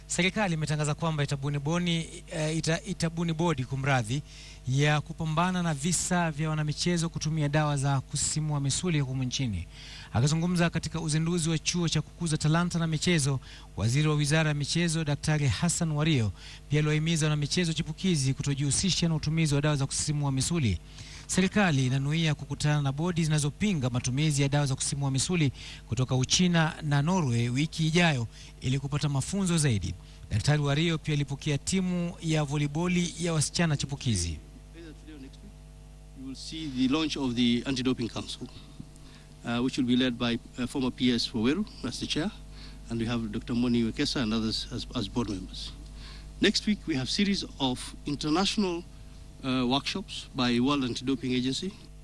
Serikali imetangaza kwamba itabuni boni, eh, ita, itabuni bodi kumradhi ya kupambana na visa vya wanamichezo kutumia dawa za kusisimua misuli humu nchini. Akizungumza katika uzinduzi wa chuo cha kukuza talanta na michezo, waziri wa wizara ya michezo Daktari Hassan Wario pia aliwahimiza wanamichezo chipukizi kutojihusisha na utumizi wa dawa za kusisimua misuli. Serikali inanuia kukutana na bodi zinazopinga matumizi ya dawa za kusisimua misuli kutoka Uchina na Norway wiki ijayo ili kupata mafunzo zaidi. Daktari Wario pia alipokea timu ya voliboli ya wasichana chipukizi. Either today or next week, you will see the launch of the Anti-Doping Council, uh, which will be led by uh, former PS Waweru as the chair, and we have Dr. Moni Wekesa and others as, as board members. Next week, we have series of international uh, workshops by World Anti-Doping Agency,